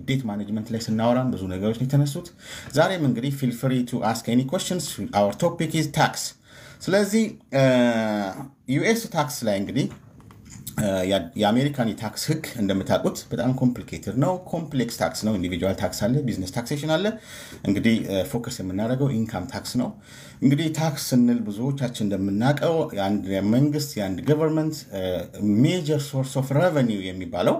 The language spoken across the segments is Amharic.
ዴት ማኔጅመንት ላይ ስናወራም ብዙ ነገሮች ነው የተነሱት። ዛሬም እንግዲህ ፊል ፍሪ ቱ አስክ ኤኒ ኮሽንስ አወር ቶፒክ ኢዝ ታክስ። ስለዚህ ዩኤስ ታክስ ላይ እንግዲህ የአሜሪካን የታክስ ህግ እንደምታውቁት በጣም ኮምፕሊኬትድ ነው። ኮምፕሌክስ ታክስ ነው። ኢንዲቪጁዋል ታክስ አለ፣ ቢዝነስ ታክሴሽን አለ። እንግዲህ ፎከስ የምናደርገው ኢንካም ታክስ ነው። እንግዲህ ታክስ ስንል ብዙዎቻችን እንደምናውቀው የአንድ መንግስት የአንድ ገቨርንመንት ሜጀር ሶርስ ኦፍ ረቨኒው የሚባለው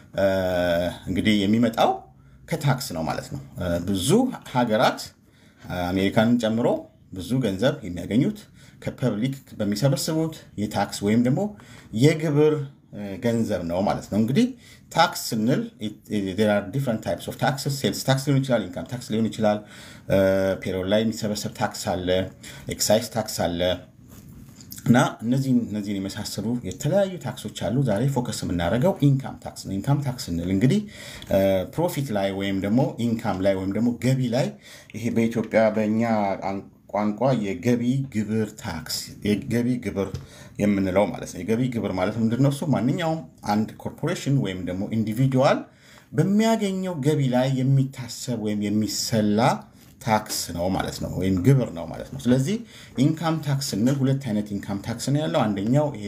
እንግዲህ የሚመጣው ከታክስ ነው ማለት ነው። ብዙ ሀገራት አሜሪካንን ጨምሮ ብዙ ገንዘብ የሚያገኙት ከፐብሊክ በሚሰበስቡት የታክስ ወይም ደግሞ የግብር ገንዘብ ነው ማለት ነው። እንግዲህ ታክስ ስንል ዲፍረንት ታይፕስ ኦፍ ታክስ ሴልስ ታክስ ሊሆን ይችላል፣ ኢንካም ታክስ ሊሆን ይችላል፣ ፔሮል ላይ የሚሰበሰብ ታክስ አለ፣ ኤክሳይዝ ታክስ አለ እና እነዚህን እነዚህን የመሳሰሉ የተለያዩ ታክሶች አሉ። ዛሬ ፎከስ የምናደርገው ኢንካም ታክስ ነው። ኢንካም ታክስ ስንል እንግዲህ ፕሮፊት ላይ ወይም ደግሞ ኢንካም ላይ ወይም ደግሞ ገቢ ላይ ይሄ በኢትዮጵያ በእኛ ቋንቋ የገቢ ግብር ታክስ የገቢ ግብር የምንለው ማለት ነው። የገቢ ግብር ማለት ምንድን ነው? እሱ ማንኛውም አንድ ኮርፖሬሽን ወይም ደግሞ ኢንዲቪጁዋል በሚያገኘው ገቢ ላይ የሚታሰብ ወይም የሚሰላ ታክስ ነው ማለት ነው፣ ወይም ግብር ነው ማለት ነው። ስለዚህ ኢንካም ታክስ ስንል ሁለት አይነት ኢንካም ታክስ ነው ያለው። አንደኛው ይሄ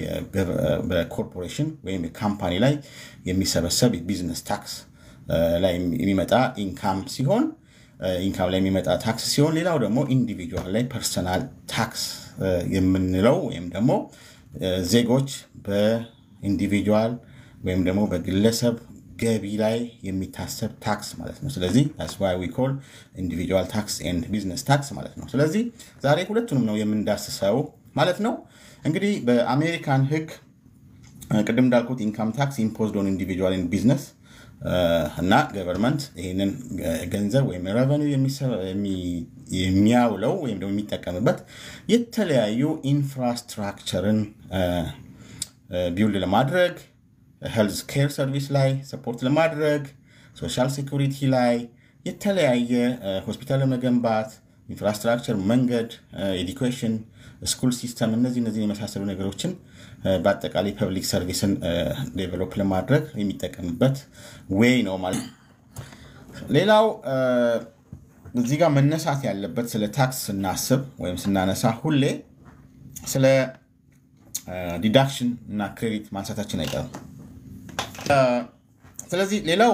በኮርፖሬሽን ወይም ካምፓኒ ላይ የሚሰበሰብ የቢዝነስ ታክስ ላይ የሚመጣ ኢንካም ሲሆን ኢንካም ላይ የሚመጣ ታክስ ሲሆን ሌላው ደግሞ ኢንዲቪጁዋል ላይ ፐርሰናል ታክስ የምንለው ወይም ደግሞ ዜጎች በኢንዲቪጁዋል ወይም ደግሞ በግለሰብ ገቢ ላይ የሚታሰብ ታክስ ማለት ነው። ስለዚህ ስዋይ ዊ ኮል ኢንዲቪጁዋል ታክስ ኤንድ ቢዝነስ ታክስ ማለት ነው። ስለዚህ ዛሬ ሁለቱንም ነው የምንዳስሰው ማለት ነው። እንግዲህ በአሜሪካን ሕግ ቅድም እንዳልኩት ኢንካም ታክስ ኢምፖዝድ ኦን ኢንዲቪጁዋል ቢዝነስ እና ገቨርንመንት ይህንን ገንዘብ ወይም ረቨኒው የሚያውለው ወይም ደግሞ የሚጠቀምበት የተለያዩ ኢንፍራስትራክቸርን ቢውልድ ለማድረግ ሄልዝ ኬር ሰርቪስ ላይ ሰፖርት ለማድረግ ሶሻል ሴኩሪቲ ላይ የተለያየ ሆስፒታል ለመገንባት ኢንፍራስትራክቸር፣ መንገድ፣ ኤዱኬሽን፣ ስኩል ሲስተም እነዚህ እነዚህ የመሳሰሉ ነገሮችን በአጠቃላይ ፐብሊክ ሰርቪስን ዴቨሎፕ ለማድረግ የሚጠቀምበት ዌይ ነው ማለት ነው። ሌላው እዚህ ጋር መነሳት ያለበት ስለ ታክስ ስናስብ ወይም ስናነሳ ሁሌ ስለ ዲዳክሽን እና ክሬዲት ማንሳታችን አይቀርም። ስለዚህ ሌላው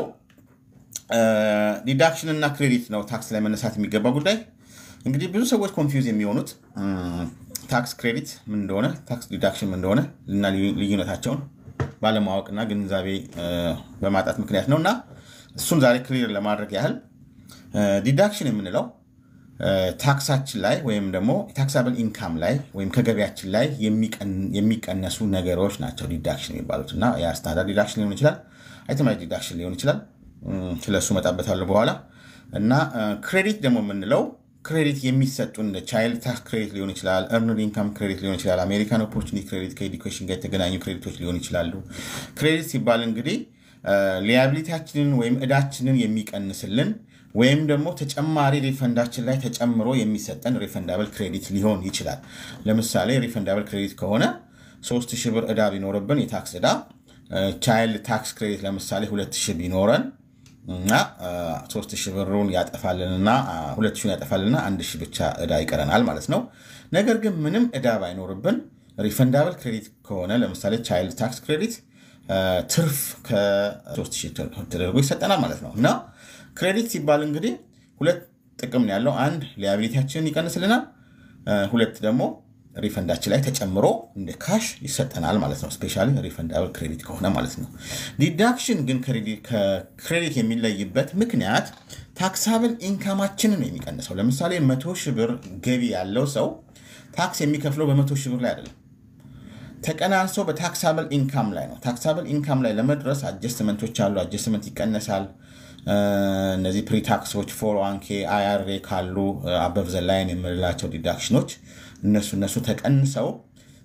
ዲዳክሽን እና ክሬዲት ነው ታክስ ላይ መነሳት የሚገባ ጉዳይ። እንግዲህ ብዙ ሰዎች ኮንፊውዝ የሚሆኑት ታክስ ክሬዲት ምን እንደሆነ ታክስ ዲዳክሽን ምን እንደሆነ እና ልዩነታቸውን ባለማወቅና ግንዛቤ በማጣት ምክንያት ነው እና እሱን ዛሬ ክሊር ለማድረግ ያህል ዲዳክሽን የምንለው ታክሳችን ላይ ወይም ደግሞ ታክሳብል ኢንካም ላይ ወይም ከገቢያችን ላይ የሚቀነሱ ነገሮች ናቸው ዲዳክሽን የሚባሉት እና የስታንዳርድ ዲዳክሽን ሊሆን ይችላል፣ አይተማይዝ ዲዳክሽን ሊሆን ይችላል። ስለሱ መጣበታለሁ በኋላ እና ክሬዲት ደግሞ የምንለው ክሬዲት የሚሰጡን ቻይልድ ታክስ ክሬዲት ሊሆን ይችላል፣ እርንድ ኢንካም ክሬዲት ሊሆን ይችላል፣ አሜሪካን ኦፖርቹኒቲ ክሬዲት ከኤዱኬሽን ጋር የተገናኙ ክሬዲቶች ሊሆን ይችላሉ። ክሬዲት ሲባል እንግዲህ ሊያቢሊቲያችንን ወይም እዳችንን የሚቀንስልን ወይም ደግሞ ተጨማሪ ሪፈንዳችን ላይ ተጨምሮ የሚሰጠን ሪፈንዳብል ክሬዲት ሊሆን ይችላል። ለምሳሌ ሪፈንዳብል ክሬዲት ከሆነ ሶስት ሺህ ብር እዳ ቢኖርብን የታክስ እዳ ቻይልድ ታክስ ክሬዲት ለምሳሌ ሁለት ሺህ ቢኖረን እና ሶስት ሺህ ብሩን ያጠፋልንና ሁለት ሺህ ያጠፋልንና አንድ ሺህ ብቻ እዳ ይቀረናል ማለት ነው። ነገር ግን ምንም እዳ ባይኖርብን ሪፈንዳብል ክሬዲት ከሆነ ለምሳሌ ቻይልድ ታክስ ክሬዲት ትርፍ ከሶስት ሺህ ተደርጎ ይሰጠናል ማለት ነው እና ክሬዲት ሲባል እንግዲህ ሁለት ጥቅም ነው ያለው። አንድ ሊያቢሊቲያችንን ይቀንስልናል፣ ሁለት ደግሞ ሪፈንዳችን ላይ ተጨምሮ እንደ ካሽ ይሰጠናል ማለት ነው። ስፔሻሊ ሪፈንዳብል ክሬዲት ከሆነ ማለት ነው። ዲዳክሽን ግን ከክሬዲት የሚለይበት ምክንያት ታክሳብል ኢንካማችንን ነው የሚቀንሰው። ለምሳሌ መቶ ሺህ ብር ገቢ ያለው ሰው ታክስ የሚከፍለው በመቶ ሺህ ብር ላይ አይደለም ተቀናንሶ በታክሳብል ኢንካም ላይ ነው። ታክሳብል ኢንካም ላይ ለመድረስ አጀስትመንቶች አሉ። አጀስትመንት ይቀነሳል። እነዚህ ፕሪታክሶች ፎር ዋንኬ አይአርኤ ካሉ አበብ ዘላይን የምንላቸው ዲዳክሽኖች እነሱ እነሱ ተቀንሰው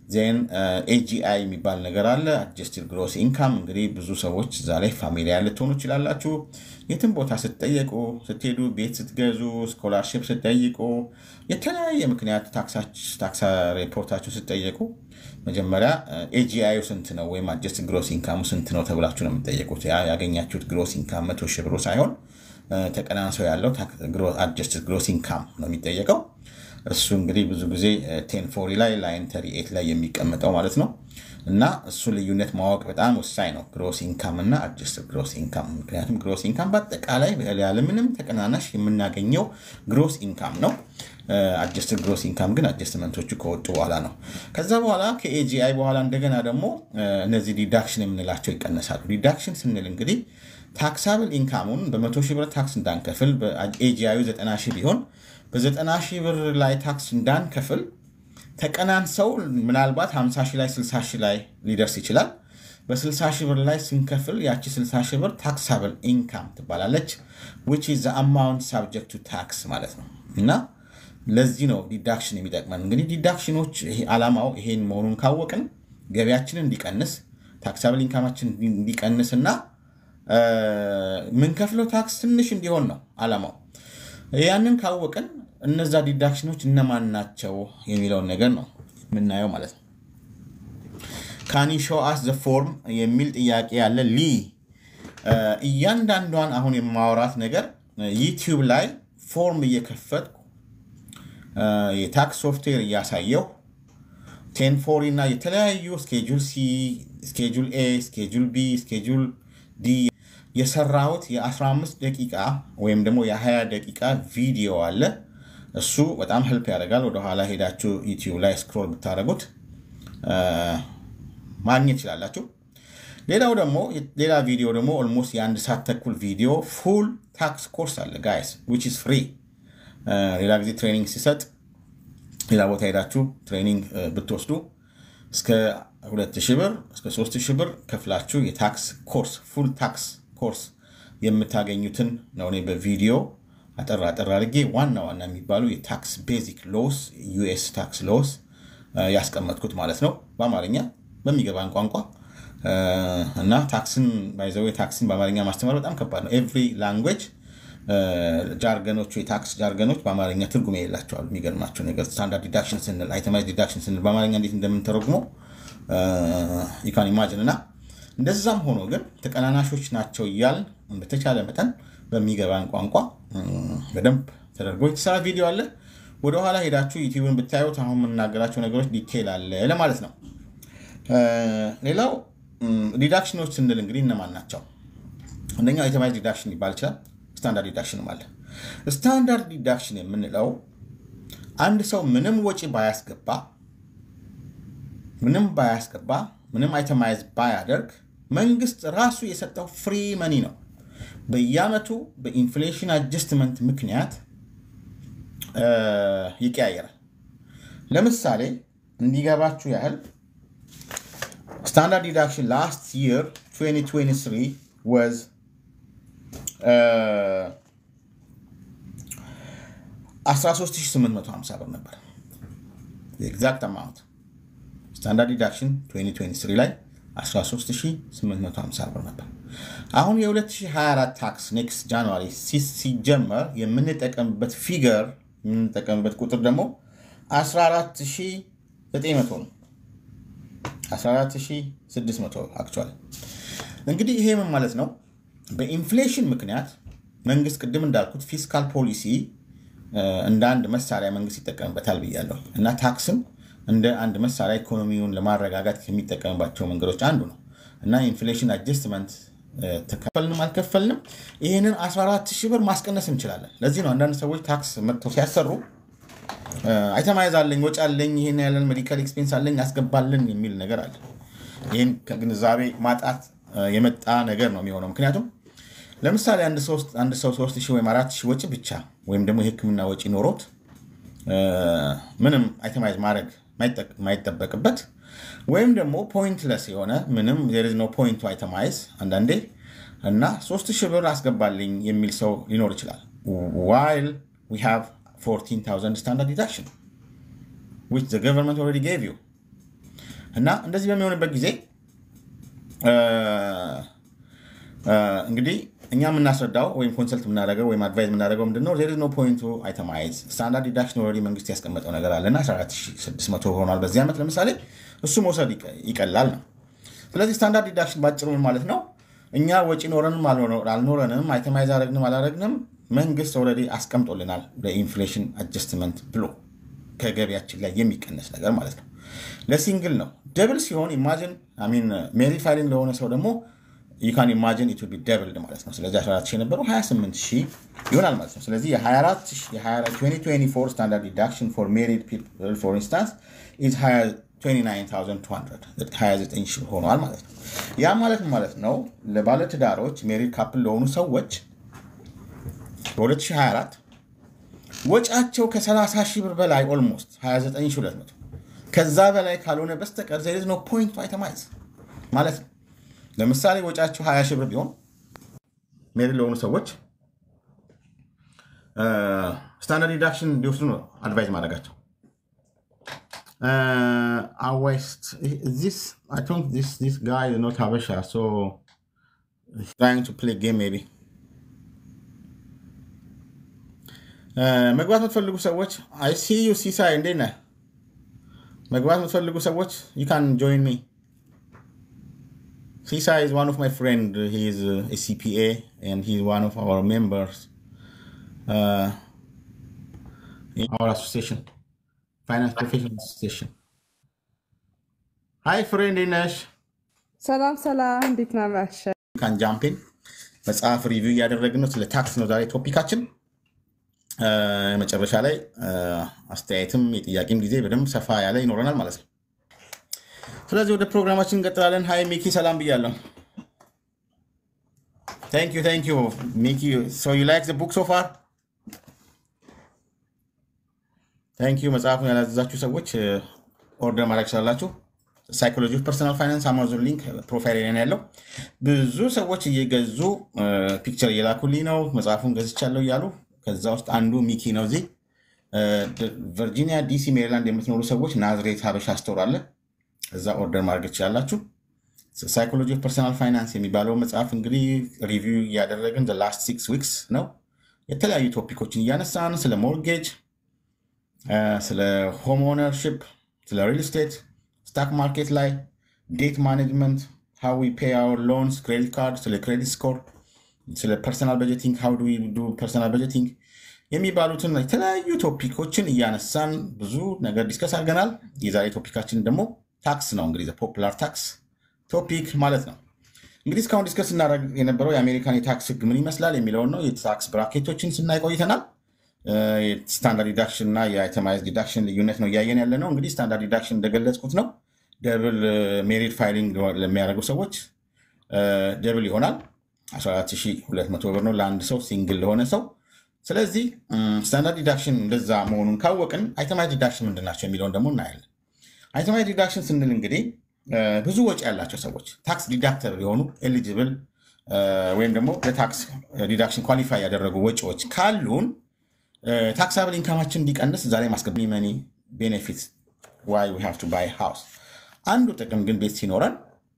ዜን ኤጂአይ የሚባል ነገር አለ። አጀስትድ ግሮስ ኢንካም እንግዲህ ብዙ ሰዎች እዛ ላይ ፋሚሊያ ልትሆኑ ይችላላችሁ። የትም ቦታ ስትጠየቁ ስትሄዱ፣ ቤት ስትገዙ፣ ስኮላርሽፕ ስትጠይቁ፣ የተለያየ ምክንያት ታክስ ሪፖርታችሁ ስትጠየቁ መጀመሪያ ኤጂአዩ ስንት ነው ወይም አጀስትድ ግሮስ ኢንካሙ ስንት ነው ተብላችሁ ነው የምትጠየቁት። ያገኛችሁት ግሮስ ኢንካም መቶ ሺህ ብሩ ሳይሆን ተቀናንሰው ያለው አጀስትድ ግሮስ ኢንካም ነው የሚጠየቀው። እሱ እንግዲህ ብዙ ጊዜ ቴን ፎሪ ላይ ላይን ተሪ ኤት ላይ የሚቀመጠው ማለት ነው። እና እሱ ልዩነት ማወቅ በጣም ወሳኝ ነው፣ ግሮስ ኢንካም እና አጀስትድ ግሮስ ኢንካም። ምክንያቱም ግሮስ ኢንካም በአጠቃላይ ያለምንም ተቀናናሽ የምናገኘው ግሮስ ኢንካም ነው። አጀስትድ ግሮስ ኢንካም ግን አጀስትመንቶቹ ከወጡ በኋላ ነው። ከዛ በኋላ ከኤጂአይ በኋላ እንደገና ደግሞ እነዚህ ዲዳክሽን የምንላቸው ይቀነሳሉ። ዲዳክሽን ስንል እንግዲህ ታክሳብል ኢንካሙን በመቶ ሺህ ብር ታክስ እንዳንከፍል በኤጂአዩ ዘጠና ሺህ ቢሆን በዘጠና ሺህ ብር ላይ ታክስ እንዳንከፍል ተቀናንሰው ምናልባት 50 ሺህ ላይ 60 ሺህ ላይ ሊደርስ ይችላል። በ60 ሺህ ብር ላይ ስንከፍል ያቺ 60 ሺህ ብር ታክሳብል ኢንካም ትባላለች። ዊች ኢዝ አማውንት ሳብጀክት ቱ ታክስ ማለት ነው። እና ለዚህ ነው ዲዳክሽን የሚጠቅመን። እንግዲህ ዲዳክሽኖች ዓላማው ይሄን መሆኑን ካወቅን ገቢያችንን እንዲቀንስ ታክሳብል ኢንካማችን እንዲቀንስ እና የምንከፍለው ታክስ ትንሽ እንዲሆን ነው ዓላማው። ያንን ካወቅን እነዛ ዲዳክሽኖች እነማን ናቸው የሚለውን ነገር ነው የምናየው ማለት ነው። ካኒ ሾው አስ ዘ ፎርም የሚል ጥያቄ ያለ ሊ እያንዳንዷን አሁን የማወራት ነገር ዩቲዩብ ላይ ፎርም እየከፈትኩ የታክስ ሶፍትዌር እያሳየው ቴን ፎሪ እና የተለያዩ ስኬጁል ሲ፣ ስኬጁል ኤ፣ ስኬጁል ቢ፣ ስኬጁል ዲ የሰራሁት የ15 ደቂቃ ወይም ደግሞ የ20 ደቂቃ ቪዲዮ አለ። እሱ በጣም ህልፕ ያደርጋል። ወደኋላ ሄዳችሁ ዩቲዩብ ላይ ስክሮል ብታደረጉት ማግኘት ይችላላችሁ። ሌላው ደግሞ ሌላ ቪዲዮ ደግሞ ኦልሞስት የአንድ ሰዓት ተኩል ቪዲዮ ፉል ታክስ ኮርስ አለ ጋይስ ዊች ኢዝ ፍሪ። ሌላ ጊዜ ትሬኒንግ ሲሰጥ ሌላ ቦታ ሄዳችሁ ትሬኒንግ ብትወስዱ እስከ 2000 ብር እስከ 3000 ብር ከፍላችሁ የታክስ ኮርስ ፉል ታክስ ኮርስ የምታገኙትን ነው እኔ በቪዲዮ አጠር አጠር አድርጌ ዋና ዋና የሚባሉ የታክስ ቤዚክ ሎስ ዩኤስ ታክስ ሎስ ያስቀመጥኩት ማለት ነው በአማርኛ በሚገባን ቋንቋ እና ታክስን ባይዘው ታክስን በአማርኛ ማስተማር በጣም ከባድ ነው። ኤቭሪ ላንጉዌጅ ጃርገኖቹ የታክስ ጃርገኖች በአማርኛ ትርጉም የሌላቸዋል። የሚገርማቸው ነገር ስታንዳርድ ዲዳክሽን ስንል አይተማይዝ ዲዳክሽን ስንል በአማርኛ እንዴት እንደምንተረጉመው ዩካን ኢማጅን እና እንደዛም ሆኖ ግን ተቀናናሾች ናቸው እያል በተቻለ መጠን በሚገባን ቋንቋ በደንብ ተደርጎ የተሰራ ቪዲዮ አለ። ወደኋላ ሄዳችሁ ዩቲዩብን ብታዩት አሁን የምናገራቸው ነገሮች ዲቴይል አለ ለማለት ነው። ሌላው ዲዳክሽኖች ስንል እንግዲህ እነማን ናቸው? አንደኛው አይተማይዝ ዲዳክሽን ሊባል ይችላል። ስታንዳርድ ዲዳክሽንም አለ። ስታንዳርድ ዲዳክሽን የምንለው አንድ ሰው ምንም ወጪ ባያስገባ ምንም ባያስገባ ምንም አይተማይዝ ባያደርግ መንግስት ራሱ የሰጠው ፍሪ መኒ ነው። በየአመቱ በኢንፍሌሽን አጀስትመንት ምክንያት ይቀያየራል። ለምሳሌ እንዲገባችሁ ያህል ስታንዳርድ ዲዳክሽን ላስት ይር 2023 ወዝ አስራ ሦስት ሺህ ስምንት መቶ ሀምሳ ብር ነበር። የኤግዛክት አማውንት ስታንዳርድ ዲዳክሽን 2023 ላይ 13850 ብር ነበር። አሁን የ2024 ታክስ ኔክስት ጃንዋሪ ሲጀመር የምንጠቀምበት ፊገር የምንጠቀምበት ቁጥር ደግሞ 14900 ነው። 14600 አክቹዋሊ። እንግዲህ ይሄ ምን ማለት ነው? በኢንፍሌሽን ምክንያት መንግስት ቅድም እንዳልኩት ፊስካል ፖሊሲ እንደ አንድ መሳሪያ መንግስት ይጠቀምበታል ብያለሁ እና ታክስም እንደ አንድ መሳሪያ ኢኮኖሚውን ለማረጋጋት ከሚጠቀምባቸው መንገዶች አንዱ ነው እና ኢንፍሌሽን አጀስትመንት ተከፈልንም አልከፈልንም ይህንን 14 ሺህ ብር ማስቀነስ እንችላለን። ለዚህ ነው አንዳንድ ሰዎች ታክስ መጥተው ሲያሰሩ አይተማይዝ አለኝ፣ ወጪ አለኝ፣ ይህን ያለን ሜዲካል ኤክስፔንስ አለኝ ያስገባልን የሚል ነገር አለ። ይህን ከግንዛቤ ማጣት የመጣ ነገር ነው የሚሆነው። ምክንያቱም ለምሳሌ አንድ ሰው ሶስት ሺህ ወይም አራት ሺህ ወጪ ብቻ ወይም ደግሞ የሕክምና ወጪ ኖሮት ምንም አይተማይዝ ማድረግ ማይጠበቅበት ወይም ደግሞ ፖይንትለስ የሆነ ምንም ዜር ኢዝ ኖ ፖይንት ቱ አይተማይዝ አንዳንዴ እና ሶስት ሺህ ብር አስገባልኝ የሚል ሰው ሊኖር ይችላል። ዋይል ዊ ሃቭ 14000 ስታንዳርድ ዲዳክሽን ዊች ዘ ገቨርንመንት ኦልሬዲ ጌቭ ዩ እና እንደዚህ በሚሆንበት ጊዜ እንግዲህ እኛ የምናስረዳው ወይም ኮንሰልት የምናደርገው ወይም አድቫይዝ የምናደርገው ምንድነው ዜር ኢዝ ኖ ፖይንት ቱ አይተማይዝ ስታንዳርድ ዲዳክሽን ኦልሬዲ መንግስት ያስቀመጠው ነገር አለና 14600 ሆኗል በዚህ ዓመት ለምሳሌ እሱ መውሰድ ይቀላል ነው። ስለዚህ ስታንዳርድ ዲዳክሽን ባጭሩ ምን ማለት ነው? እኛ ወጪ ኖረንም አልኖረንም አይተማይዝ አረግንም አላረግንም መንግስት ኦልሬዲ አስቀምጦልናል ለኢንፍሌሽን አጀስትመንት ብሎ ከገቢያችን ላይ የሚቀነስ ነገር ማለት ነው። ለሲንግል ነው። ደብል ሲሆን ኢማጂን ሜሪ ፋይሊንግ ለሆነ ሰው ደግሞ ዩካን ኢማጂን ኢት ቢ ደብልድ ማለት ነው። ስለዚህ 14 ሺህ የነበረው 28 ሺህ ይሆናል ማለት ነው። ስለዚህ የ2024 ስታንዳርድ ዲዳክሽን ፎር ሜሪድ ፒፕል ፎር ኢንስታንስ ኢዝ 29 ሺህ ሆኗል ማለት ነው። ያ ማለት ማለት ነው ለባለትዳሮች ሜሪድ ካፕል ለሆኑ ሰዎች በ2024 ወጫቸው ከ30 ሺህ ብር በላይ ኦልሞስት 29200 ከዛ በላይ ካልሆነ በስተቀር ዘ ነው ፖይንት አይተማይዝ ማለት ነው። ለምሳሌ ወጫቸው 20 ሺህ ብር ቢሆን ሜሪድ ለሆኑ ሰዎች ስታንዳርድ ዲዳክሽን እንዲወስዱ ነው አድቫይዝ ማድረጋቸው። ዚስ ጋይ ኖት ሀበሻ ትራይንግ ቱ ፕሌይ ጌም ሜይ ቢ መግባት የምትፈልጉ ሰዎች አይ ሲ ዩ ሲሳይ እንዴት ነህ? መግባት የምትፈልጉ ሰዎች ዩ ካን ጆይን ሚ ሲሳይ is one of my friend he is a CPA and he is one of our members uh, in our association finance professional association hi friend እንዴት ነሽ? ሰላም ሰላም፣ እንዴት ናመሸ? ካን ጃምፒን መጽሐፍ ሪቪው እያደረግን ነው። ስለ ታክስ ነው ዛሬ ቶፒካችን። መጨረሻ ላይ አስተያየትም የጥያቄም ጊዜ በደንብ ሰፋ ያለ ይኖረናል ማለት ነው። ስለዚህ ወደ ፕሮግራማችን እንቀጥላለን። ሀይ ሚኪ ሰላም ብያለሁ። ታንክ ዩ ታንክ ዩ ሚኪ ሶ ዩ ላይክ ዘ ቡክ ሶ ፋር ታንክ ዩ። መጽሐፉን ያላዘዛችሁ ሰዎች ኦርደር ማድረግ ስላላችሁ ሳይኮሎጂ ኦፍ ፐርሰናል ፋይናንስ አማዞን ሊንክ ፕሮፋይል ላይ ነው ያለው። ብዙ ሰዎች እየገዙ ፒክቸር እየላኩልኝ ነው መጽሐፉን ገዝቻለሁ እያሉ ከዛ ውስጥ አንዱ ሚኪ ነው። እዚህ ቨርጂኒያ፣ ዲሲ፣ ሜሪላንድ የምትኖሩ ሰዎች ናዝሬት ሀበሻ ስቶር አለ። እዛ ኦርደር ማድረግ ትችላላችሁ። ሳይኮሎጂ ኦፍ ፐርሰናል ፋይናንስ የሚባለው መጽሐፍ እንግዲህ ሪቪው እያደረግን ላስት ሲክስ ዊክስ ነው። የተለያዩ ቶፒኮችን እያነሳን ስለ ሞርጌጅ፣ ስለ ሆም ኦነርሽፕ፣ ስለ ሪል ስቴት፣ ስታክ ማርኬት ላይ ዴት ማኔጅመንት፣ ሃው ዊ ፔይ አወር ሎንስ፣ ክሬዲት ካርድ፣ ስለ ክሬዲት ስኮር ስለ ፐርሰናል በጀቲንግ ሃው ዱ ዱ ፐርሰናል በጀቲንግ የሚባሉትን የተለያዩ ቶፒኮችን እያነሳን ብዙ ነገር ዲስከስ አድርገናል። የዛሬ ቶፒካችን ደግሞ ታክስ ነው። እንግዲህ ፖፑላር ታክስ ቶፒክ ማለት ነው። እንግዲህ እስካሁን ዲስከስ እናደርግ የነበረው የአሜሪካን የታክስ ሕግ ምን ይመስላል የሚለውን ነው። የታክስ ብራኬቶችን ስናይ ቆይተናል። ስታንዳርድ ዲዳክሽን እና የአይተማይዝ ዲዳክሽን ልዩነት ነው እያየን ያለ ነው። እንግዲህ ስታንዳርድ ዲዳክሽን እንደገለጽኩት ነው ደብል ሜሪድ ፋይሊንግ ለሚያደርጉ ሰዎች ደብል ይሆናል 14200 ብር ነው ለአንድ ሰው ሲንግል ለሆነ ሰው። ስለዚህ ስታንዳርድ ዲዳክሽን እንደዛ መሆኑን ካወቅን አይተማይዝ ዲዳክሽን ምንድን ናቸው የሚለውን ደግሞ እናያለን። አይተማይዝ ዲዳክሽን ስንል እንግዲህ ብዙ ወጪ ያላቸው ሰዎች ታክስ ዲዳክተብል የሆኑ ኤሊጅብል ወይም ደግሞ ለታክስ ዲዳክሽን ኳሊፋይ ያደረጉ ወጪዎች ካሉን ታክሳብል ኢንካማችን እንዲቀንስ እዛ ላይ ማስገብ መኒ ቤኔፊት ዋይ ዊ ሃቭ ቱ ባይ ሃውስ አንዱ ጥቅም ግን ቤት ሲኖረን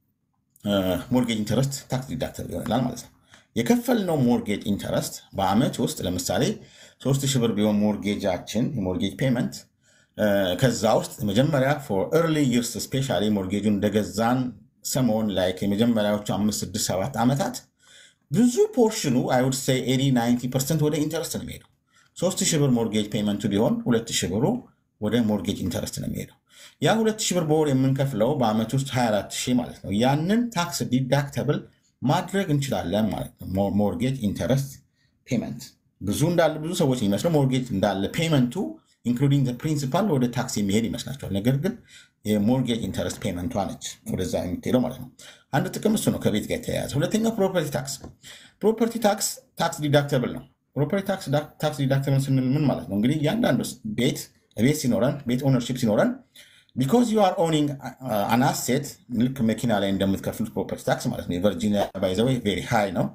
ሞርጌጅ ኢንተረስት ታክስ ዲዳክተብል ይሆናል ማለት ነው። የከፈልነው ሞርጌጅ ኢንተረስት በአመት ውስጥ ለምሳሌ ሶስት ሺህ ብር ቢሆን ሞርጌጃችን የሞርጌጅ ፔመንት ከዛ ውስጥ መጀመሪያ ፎር ኤርሊ ይርስ ስፔሻሊ ሞርጌጁን እንደገዛን ሰሞን ላይ የመጀመሪያዎቹ አምስት ስድስት ሰባት ዓመታት ብዙ ፖርሽኑ አይውድ ሴይ ኤቲ ናይንቲ ፐርሰንት ወደ ኢንተረስት ነው የሚሄደው። ሶስት ሺህ ብር ሞርጌጅ ፔመንቱ ቢሆን ሁለት ሺህ ብሩ ወደ ሞርጌጅ ኢንተረስት ነው የሚሄደው። ያ ሁለት ሺህ ብር በወር የምንከፍለው በአመት ውስጥ 24 ሺህ ማለት ነው። ያንን ታክስ ዲዳክተብል ማድረግ እንችላለን ማለት ነው። ሞርጌጅ ኢንተረስት ፔመንት ብዙ እንዳለ ብዙ ሰዎች የሚመስለው ሞርጌጅ እንዳለ ፔመንቱ ኢንክሉዲንግ ፕሪንሲፓል ወደ ታክስ የሚሄድ ይመስላቸዋል። ነገር ግን የሞርጌጅ ኢንተረስት ፔመንቷ ነች ወደዛ የምትሄደው ማለት ነው። አንድ ጥቅም እሱ ነው ከቤት ጋር የተያያዘ። ሁለተኛው ፕሮፐርቲ ታክስ። ፕሮፐርቲ ታክስ ታክስ ዲዳክተብል ነው። ፕሮፐርቲ ታክስ ዲዳክተብል ስንል ምን ማለት ነው? እንግዲህ እያንዳንዱ ቤት ቤት ሲኖረን ቤት ኦነርሺፕ ሲኖረን ቢኮዝ ዩ አር ኦኒንግ አን አሴት ልክ መኪና ላይ እንደምትከፍሉት ፕሮፐርቲ ታክስ ማለት ነው። የቨርጂኒያ ባይዘዌ ቬሪ ሃይ ነው።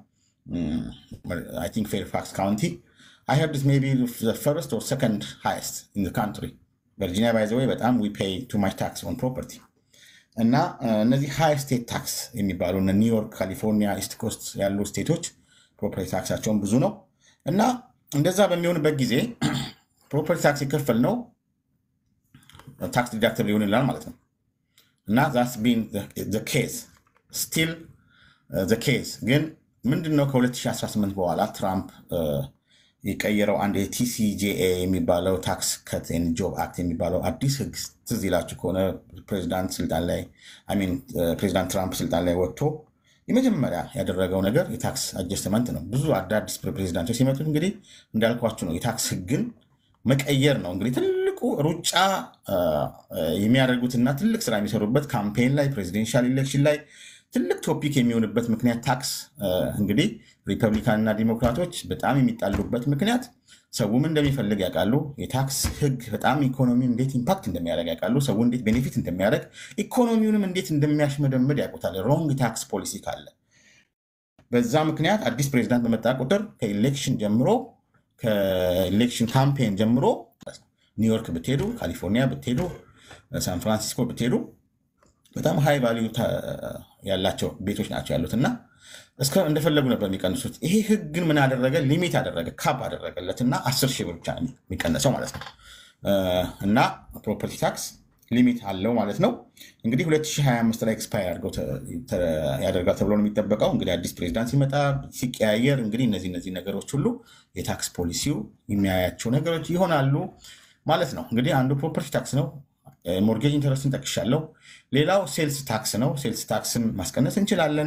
አይ ቲንክ ፌርፋክስ ካውንቲ አይ ሄርድ ኢት ሜይ ቢ ዘ ፈርስት ኦር ሰከንድ ሃይስት ኢን ዘ ካንትሪ። ቨርጂኒያ ባይዘዌ በጣም ዊ ፔይ ቱ ማች ታክስ ኦን ፕሮፐርቲ እና እነዚህ ሃይ ስቴት ታክስ የሚባሉ እነ ኒውዮርክ፣ ካሊፎርኒያ፣ ኢስት ኮስት ያሉ ስቴቶች ፕሮፐርቲ ታክሳቸውን ብዙ ነው እና እንደዛ በሚሆንበት ጊዜ ፕሮፐርቲ ታክስ የከፈል ነው ታክስ ዲዳክተብል ሊሆን ይላል ማለት ነው እና ዛስ ቢን ኬዝ ስቲል ኬዝ ግን ምንድን ነው ከ2018 በኋላ ትራምፕ የቀየረው አንድ የቲሲጄኤ የሚባለው ታክስ ከት ጆብ አክት የሚባለው አዲስ ህግ ትዝ ይላችሁ ከሆነ ፕሬዚዳንት ስልጣን ላይ ፕሬዚዳንት ትራምፕ ስልጣን ላይ ወጥቶ የመጀመሪያ ያደረገው ነገር የታክስ አጀስትመንት ነው። ብዙ አዳዲስ ፕሬዚዳንቶች ሲመጡት እንግዲህ እንዳልኳችሁ ነው የታክስ ህግን መቀየር ነው እንግዲህ ትልቁ ሩጫ የሚያደርጉትና ትልቅ ስራ የሚሰሩበት ካምፔን ላይ ፕሬዚደንሻል ኢሌክሽን ላይ ትልቅ ቶፒክ የሚሆንበት ምክንያት ታክስ እንግዲህ ሪፐብሊካንና ዲሞክራቶች በጣም የሚጣሉበት ምክንያት ሰውም እንደሚፈልግ ያውቃሉ። የታክስ ህግ በጣም ኢኮኖሚን እንዴት ኢምፓክት እንደሚያደርግ ያውቃሉ። ሰው እንዴት ቤኔፊት እንደሚያደርግ ኢኮኖሚውንም እንዴት እንደሚያሽመደምድ ያውቁታል። ሮንግ ታክስ ፖሊሲ ካለ በዛ ምክንያት አዲስ ፕሬዚዳንት በመጣ ቁጥር ከኢሌክሽን ጀምሮ ከኢሌክሽን ካምፔን ጀምሮ ኒውዮርክ ብትሄዱ፣ ካሊፎርኒያ ብትሄዱ፣ ሳን ፍራንሲስኮ ብትሄዱ በጣም ሃይ ቫሊዩ ያላቸው ቤቶች ናቸው ያሉት እና እስከ እንደፈለጉ ነበር የሚቀንሱት። ይሄ ህግ ግን ምን አደረገ? ሊሚት አደረገ፣ ካፕ አደረገለት እና አስር ሺህ ብር ብቻ የሚቀነሰው ማለት ነው። እና ፕሮፐርቲ ታክስ ሊሚት አለው ማለት ነው። እንግዲህ 2025 ላይ ኤክስፓየር ያደርጋል ተብሎ ነው የሚጠበቀው። እንግዲህ አዲስ ፕሬዚዳንት ሲመጣ ሲቀያየር፣ እንግዲህ እነዚህ እነዚህ ነገሮች ሁሉ የታክስ ፖሊሲው የሚያያቸው ነገሮች ይሆናሉ ማለት ነው። እንግዲህ አንዱ ፕሮፐርቲ ታክስ ነው። ሞርጌጅ ኢንተረስትን ጠቅሻለሁ። ሌላው ሴልስ ታክስ ነው። ሴልስ ታክስን ማስቀነስ እንችላለን።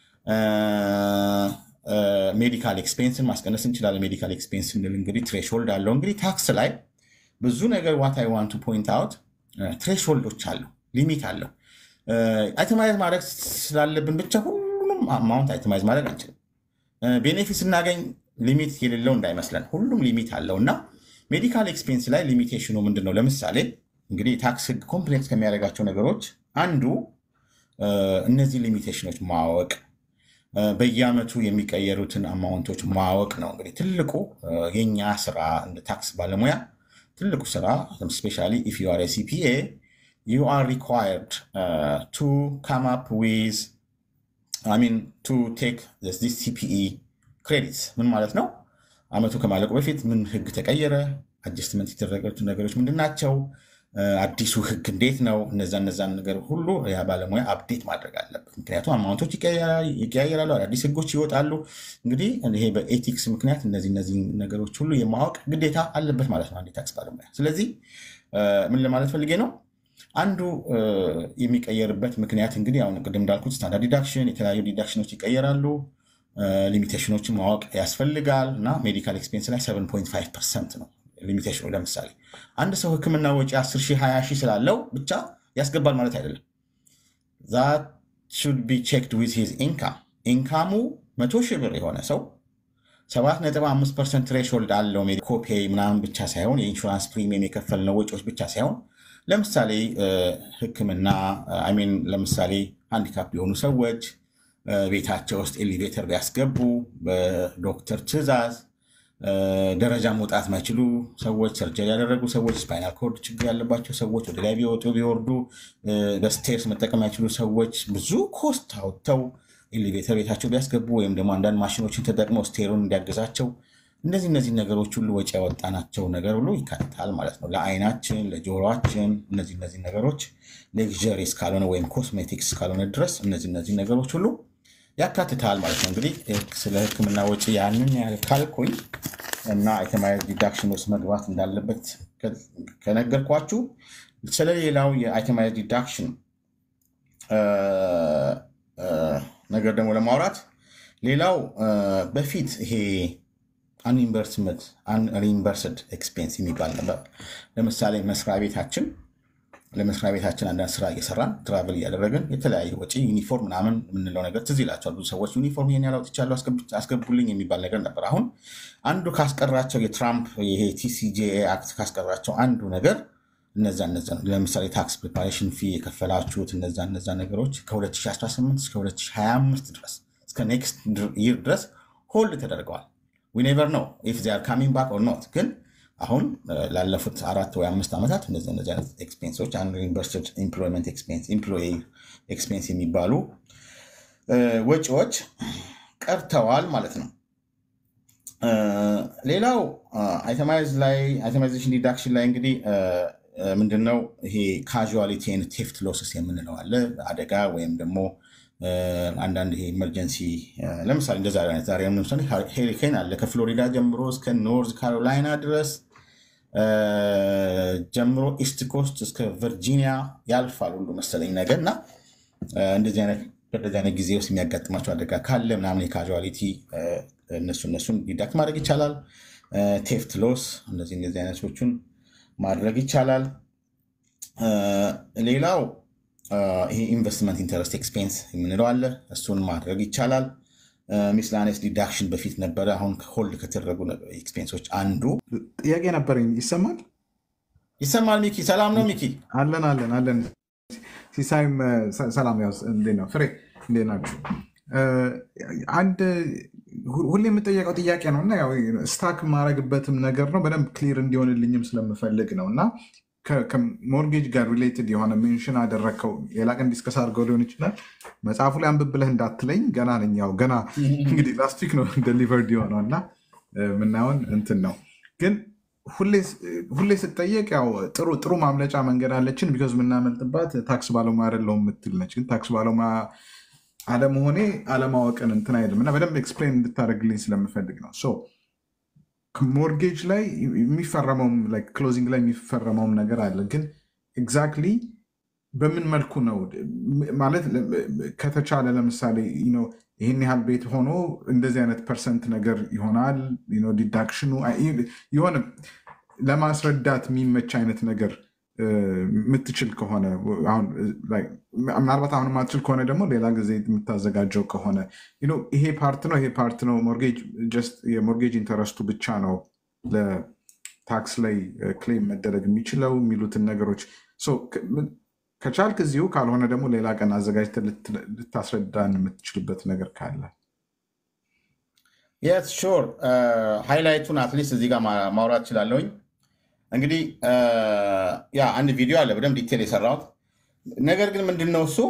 ሜዲካል ኤክስፔንስን ማስቀነስ እንችላለን። ሜዲካል ኤክስፔንስ ስንል እንግዲህ ትሬሽሆልድ አለው። እንግዲህ ታክስ ላይ ብዙ ነገር ዋት አይ ዋንቱ ፖይንት አውት ትሬሽሆልዶች አሉ፣ ሊሚት አለው። አይተማይዝ ማድረግ ስላለብን ብቻ ሁሉንም አማውንት አይተማይዝ ማድረግ አንችልም። ቤኔፊት ስናገኝ ሊሚት የሌለው እንዳይመስለን፣ ሁሉም ሊሚት አለው እና ሜዲካል ኤክስፔንስ ላይ ሊሚቴሽኑ ምንድን ነው? ለምሳሌ እንግዲህ የታክስ ህግ ኮምፕሌክስ ከሚያደርጋቸው ነገሮች አንዱ እነዚህ ሊሚቴሽኖች ማወቅ በየአመቱ የሚቀየሩትን አማውንቶች ማወቅ ነው። እንግዲህ ትልቁ የኛ ስራ እንደ ታክስ ባለሙያ ትልቁ ስራ ስፔሻሊ ኢፍ ዩ አር ሲፒኤ ዩ አር ሪኳየርድ ቱ ካም አፕ ዊዝ ሚን ቱ ቴክ ዚስ ሲፒኢ ክሬዲትስ ምን ማለት ነው? አመቱ ከማለቁ በፊት ምን ህግ ተቀየረ? አጀስትመንት የተደረገቱ ነገሮች ምንድን ናቸው? አዲሱ ህግ እንዴት ነው? እነዛ እነዛን ነገር ሁሉ ያ ባለሙያ አፕዴት ማድረግ አለበት። ምክንያቱም አማውንቶች ይቀያየራሉ፣ አዳዲስ ህጎች ይወጣሉ። እንግዲህ ይሄ በኤቲክስ ምክንያት እነዚህ እነዚህ ነገሮች ሁሉ የማወቅ ግዴታ አለበት ማለት ነው አንድ የታክስ ባለሙያ። ስለዚህ ምን ለማለት ፈልጌ ነው አንዱ የሚቀየርበት ምክንያት እንግዲህ አሁን ቅድም እንዳልኩት ስታንዳርድ ዲዳክሽን፣ የተለያዩ ዲዳክሽኖች ይቀየራሉ። ሊሚቴሽኖችን ማወቅ ያስፈልጋል እና ሜዲካል ኤክስፔንስ ላይ 7.5 ፐርሰንት ነው ሊሚቴሽኑ። ለምሳሌ አንድ ሰው ህክምና ወጪ 10 ሺህ 20 ሺህ ስላለው ብቻ ያስገባል ማለት አይደለም። ዛት ሹድ ቢ ቼክድ ዊዝ ሂዝ ኢንካም። ኢንካሙ መቶ ሺህ ብር የሆነ ሰው 7.5 ፐርሰንት ትሬሾልድ አለው። ኮፔይ ምናምን ብቻ ሳይሆን የኢንሹራንስ ፕሪሚየም የከፈልነው ወጪዎች ብቻ ሳይሆን ለምሳሌ ህክምና ሚን ለምሳሌ ሃንዲካፕ የሆኑ ሰዎች ቤታቸው ውስጥ ኤሊቬተር ቢያስገቡ በዶክተር ትዕዛዝ ደረጃ መውጣት ማይችሉ ሰዎች፣ ሰርጀሪ ያደረጉ ሰዎች፣ ስፓይናል ኮርድ ችግር ያለባቸው ሰዎች፣ ወደ ላይ ቢወጡ ቢወርዱ በስቴርስ መጠቀም ያይችሉ ሰዎች ብዙ ኮስት አውጥተው ኤሊቬተር ቤታቸው ቢያስገቡ ወይም ደግሞ አንዳንድ ማሽኖችን ተጠቅመው ስቴሩን እንዲያገዛቸው እነዚህ እነዚህ ነገሮች ሁሉ ወጪ ያወጣናቸው ነገር ሁሉ ይካትታል ማለት ነው። ለአይናችን፣ ለጆሮችን እነዚህ እነዚህ ነገሮች ሌክዠሪ እስካልሆነ ወይም ኮስሜቲክስ እስካልሆነ ድረስ እነዚህ እነዚህ ነገሮች ሁሉ ያካትታል ማለት ነው። እንግዲህ ስለ ህክምና ወጪ ያንን ያህል ካልኩኝ እና አይተማይዝ ዲዳክሽን ውስጥ መግባት እንዳለበት ከነገርኳችሁ ስለሌላው የአይተማይዝ ዲዳክሽን ነገር ደግሞ ለማውራት ሌላው በፊት ይሄ አንኢምበርስመንት አንሪምበርስድ ኤክስፔንስ የሚባል ነበር። ለምሳሌ መስሪያ ቤታችን ለመስሪያ ቤታችን አንዳንድ ስራ እየሰራን ትራቨል እያደረግን የተለያየ ወጪ ዩኒፎርም ምናምን የምንለው ነገር ትዝ ይላቸዋል። ብዙ ሰዎች ዩኒፎርም ይሄን ያህል አውጥቻለሁ አስገቡልኝ የሚባል ነገር ነበር። አሁን አንዱ ካስቀራቸው የትራምፕ ይሄ ቲሲጄኤ አክት ካስቀራቸው አንዱ ነገር እነዛ እነዛ ነው። ለምሳሌ ታክስ ፕሪፓሬሽን ፊ የከፈላችሁት እነዛ እነዛ ነገሮች ከ2018 እስከ 2025 ድረስ እስከ ኔክስት ይር ድረስ ሆልድ ተደርገዋል። ዊ ኔቨር ነው ኢፍ ዜ አር ካሚንግ ባክ ኦር ኖት። ግን አሁን ላለፉት አራት ወይ አምስት ዓመታት እነዚህ እነዚህ አይነት ኤክስፔንሶች አንሪምበርስድ ኤምፕሎይመንት ኤክስፔንስ ኤምፕሎይ ኤክስፔንስ የሚባሉ ወጪዎች ቀርተዋል ማለት ነው። ሌላው አይተማይዝ ላይ አይተማይዜሽን ዲዳክሽን ላይ እንግዲህ ምንድነው ይሄ ካዥዋሊቲ ኤንድ ቴፍት ሎስስ የምንለው አለ። አደጋ ወይም ደግሞ አንዳንድ ይሄ ኢመርጀንሲ ለምሳሌ እንደ ዛሬ አይነት ዛሬ ለምሳሌ ሄሪኬን አለ ከፍሎሪዳ ጀምሮ እስከ ኖርዝ ካሮላይና ድረስ ጀምሮ ኢስት ኮስት እስከ ቨርጂኒያ ያልፋል ሁሉ መሰለኝ ነገር እና እንደዚህ አይነት በእንደዚህ አይነት ጊዜ ውስጥ የሚያጋጥማቸው አደጋ ካለ ምናምን የካዥዋሊቲ እነሱ እነሱን ዲዳክት ማድረግ ይቻላል። ቴፍት ሎስ እነዚህ እንደዚህ አይነቶቹን ማድረግ ይቻላል። ሌላው ይሄ ኢንቨስትመንት ኢንተረስት ኤክስፔንስ የምንለው አለ። እሱን ማድረግ ይቻላል። ሚስላኔስ ዲዳክሽን በፊት ነበረ። አሁን ሆልድ ከተደረጉ ኤክስፔንሶች አንዱ ጥያቄ ነበረኝ። ይሰማል? ይሰማል። ሚኪ ሰላም ነው? ሚኪ አለን አለን አለን። ሲሳይም ሰላም። ያው እንዴት ነው ፍሬ? እንዴት ናችሁ? አንድ ሁሌ የምጠየቀው ጥያቄ ነው እና ያው ስታክ የማረግበትም ነገር ነው በደንብ ክሊር እንዲሆንልኝም ስለምፈልግ ነው እና ከሞርጌጅ ጋር ሪሌትድ የሆነ ሜንሽን አደረግከው ሌላ ቀን ዲስከስ አድርገው ሊሆን ይችላል። መጽሐፉ ላይ አንብብ ብለህ እንዳትለኝ ገና ነኝ። ያው ገና እንግዲህ ላስት ዊክ ነው ደሊቨርድ የሆነው እና ምናየውን እንትን ነው ግን ሁሌ ስጠየቅ ያው ጥሩ ጥሩ ማምለጫ መንገድ አለችን ቢኮዝ የምናመልጥባት ታክስ ባለሙያ አይደለሁም የምትል ነች። ግን ታክስ ባለሙያ አለመሆኔ አለማወቅን እንትን አይልም እና በደንብ ኤክስፕሌን እንድታደርግልኝ ስለምፈልግ ነው። ሶ ሞርጌጅ ላይ የሚፈረመውም ክሎዚንግ ላይ የሚፈረመውም ነገር አለ። ግን ኤግዛክትሊ በምን መልኩ ነው ማለት ከተቻለ ለምሳሌ ይህን ያህል ቤት ሆኖ እንደዚህ አይነት ፐርሰንት ነገር ይሆናል ዲዳክሽኑ የሆነ ለማስረዳት የሚመች አይነት ነገር የምትችል ከሆነ ምናልባት አሁን የማትችል ከሆነ ደግሞ ሌላ ጊዜ የምታዘጋጀው ከሆነ ይሄ ፓርት ነው ይሄ ፓርት ነው የሞርጌጅ ኢንተረስቱ ብቻ ነው ለታክስ ላይ ክሌም መደረግ የሚችለው የሚሉትን ነገሮች ከቻልክ እዚሁ ካልሆነ ደግሞ ሌላ ቀን አዘጋጅተህ ልታስረዳን የምትችልበት ነገር ካለ የስ ሹር ሃይላይቱን አትሊስት እዚህ ጋር ማውራት እችላለሁኝ። እንግዲህ ያ አንድ ቪዲዮ አለ በደንብ ዲቴል የሰራሁት ነገር ግን ምንድን ነው እሱ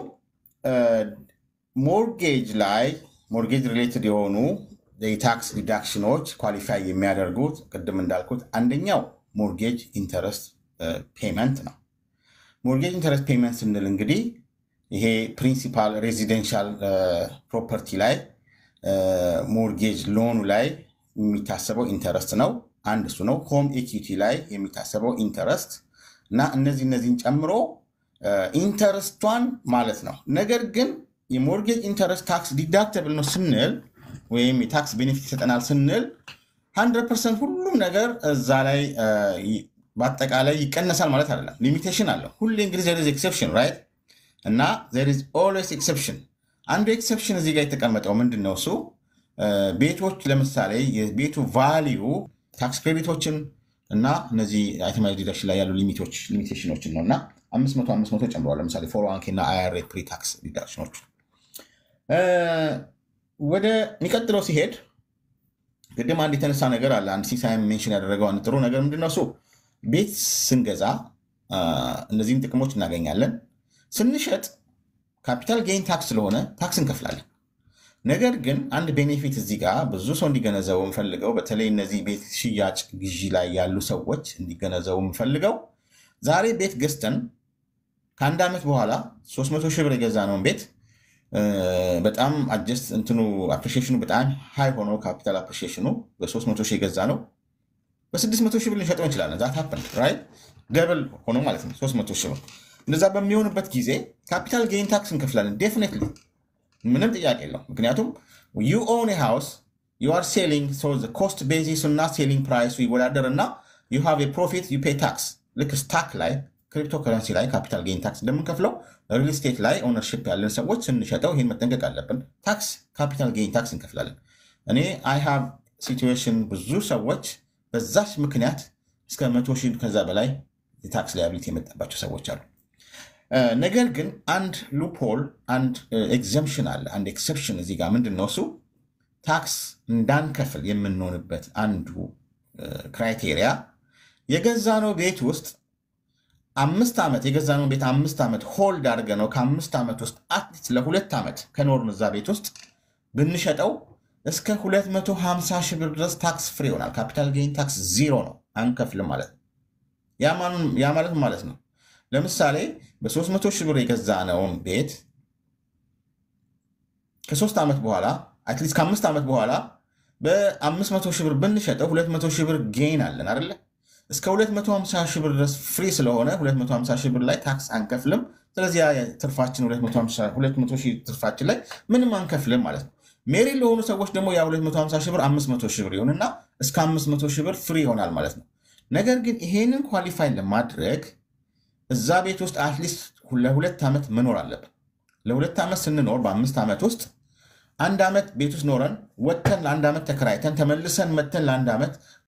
ሞርጌጅ ላይ ሞርጌጅ ሪሌትድ የሆኑ የታክስ ዲዳክሽኖች ኳሊፋይ የሚያደርጉት ቅድም እንዳልኩት አንደኛው ሞርጌጅ ኢንተረስት ፔመንት ነው። ሞርጌጅ ኢንተረስት ፔመንት ስንል እንግዲህ ይሄ ፕሪንሲፓል ሬዚደንሻል ፕሮፐርቲ ላይ ሞርጌጅ ሎኑ ላይ የሚታሰበው ኢንተረስት ነው። አንድ እሱ ነው። ሆም ኢኩዊቲ ላይ የሚታሰበው ኢንተረስት እና እነዚህ እነዚህን ጨምሮ ኢንተረስቷን ማለት ነው። ነገር ግን የሞርጌጅ ኢንተረስት ታክስ ዲዳክተብል ነው ስንል ወይም የታክስ ቤኔፊት ይሰጠናል ስንል ሀንድረድ ፐርሰንት ሁሉም ነገር እዛ ላይ በአጠቃላይ ይቀነሳል ማለት አይደለም። ሊሚቴሽን አለው። ሁሌ እንግዲህ ዘር ኢዝ ኤክሰፕሽን ራይት እና ዘር ኢዝ ኦልዌይስ ኤክሰፕሽን። አንዱ ኤክሰፕሽን እዚህ ጋር የተቀመጠው ምንድን ነው? እሱ ቤቶች ለምሳሌ የቤቱ ቫሊዩ ታክስ ክሬዲቶችን እና እነዚህ አይተማይዝ ዲዳክሽን ላይ ያሉ ሊሚቴሽኖችን ነው እና አምስት መቶ አምስት መቶ ጨምረዋል። ለምሳሌ ፎር ዋን ኬ እና አይአርኤ ፕሪ ታክስ ዲዳክሽኖች ወደ የሚቀጥለው ሲሄድ ቅድም አንድ የተነሳ ነገር አለ። አንድ ሲሳይም ሜንሽን ያደረገው አንድ ጥሩ ነገር ምንድን ነው እሱ ቤት ስንገዛ እነዚህን ጥቅሞች እናገኛለን። ስንሸጥ ካፒታል ጌይን ታክስ ስለሆነ ታክስ እንከፍላለን። ነገር ግን አንድ ቤኔፊት እዚህ ጋር ብዙ ሰው እንዲገነዘበው የምፈልገው በተለይ እነዚህ ቤት ሽያጭ ግዢ ላይ ያሉ ሰዎች እንዲገነዘቡ የምፈልገው ዛሬ ቤት ገዝተን ከአንድ ዓመት በኋላ 300 ሺህ ብር የገዛነውን ቤት በጣም አጀስት እንትኑ አፕሪሺዬሽኑ በጣም ሃይ ሆኖ ካፒታል አፕሪሺዬሽኑ በ300 ሺህ የገዛ ነው በ600 ሺህ ብር ልንሸጠው እንችላለን። ዛት ሀፕን ራይት ደብል ሆኖ ማለት ነው 300 ሺህ ብር። እንደዛ በሚሆንበት ጊዜ ካፒታል ጌይን ታክስ እንከፍላለን ዴፊኒትሊ ምንም ጥያቄ የለው። ምክንያቱም ዩ ኦን ሃውስ ዩ አር ሴሊንግ ኮስት ቤዚስ እና ሴሊንግ ፕራይሱ ይወዳደር እና ዩ ሃቭ ፕሮፊት ዩ ፔይ ታክስ። ልክ ስታክ ላይ ክሪፕቶ ከረንሲ ላይ ካፒታል ጌይን ታክስ እንደምንከፍለው ሪል ስቴት ላይ ኦነርሽፕ ያለን ሰዎች ስንሸጠው ይህን መጠንቀቅ አለብን። ታክስ ካፒታል ጌይን ታክስ እንከፍላለን። እኔ አይ ሃቭ ሲቹዌሽን ብዙ ሰዎች በዛች ምክንያት እስከ መቶ ሺህ ከዛ በላይ የታክስ ላያቢሊቲ የመጣባቸው ሰዎች አሉ። ነገር ግን አንድ ሉፖል አንድ ኤግዘምሽን አለ። አንድ ኤክሰፕሽን እዚህ ጋር ምንድን ነው እሱ ታክስ እንዳንከፍል የምንሆንበት አንዱ ክራይቴሪያ የገዛነው ቤት ውስጥ አምስት ዓመት የገዛነው ቤት አምስት ዓመት ሆልድ አድርገ ነው ከአምስት ዓመት ውስጥ አትሊስት ለሁለት ዓመት ከኖርን እዛ ቤት ውስጥ ብንሸጠው እስከ 250 ሺህ ብር ድረስ ታክስ ፍሪ ይሆናል። ካፒታል ጌይን ታክስ ዚሮ ነው፣ አንከፍልም ማለት ነው። ያ ማለት ማለት ነው ለምሳሌ በ300 ሺህ ብር የገዛነውን ቤት ከሶስት ዓመት በኋላ አትሊስት ከአምስት ዓመት በኋላ በ500 ሺህ ብር ብንሸጠው 200 ሺህ ብር ጌይን አለን አይደለ? እስከ 250 ሺህ ብር ድረስ ፍሪ ስለሆነ 250 ሺህ ብር ላይ ታክስ አንከፍልም። ስለዚህ ያ ትርፋችን 200 ሺህ ትርፋችን ላይ ምንም አንከፍልም ማለት ነው። ሜሪ ለሆኑ ሰዎች ደግሞ ያ 250 ሺህ ብር 500 ሺህ ብር ይሆንና እስከ 500 ሺህ ብር ፍሪ ይሆናል ማለት ነው። ነገር ግን ይሄንን ኳሊፋይ ለማድረግ እዛ ቤት ውስጥ አትሊስት ለሁለት ዓመት መኖር አለብን። ለሁለት ዓመት ስንኖር በአምስት ዓመት ውስጥ አንድ ዓመት ቤት ውስጥ ኖረን ወጥተን ለአንድ ዓመት ተከራይተን ተመልሰን መተን ለአንድ ዓመት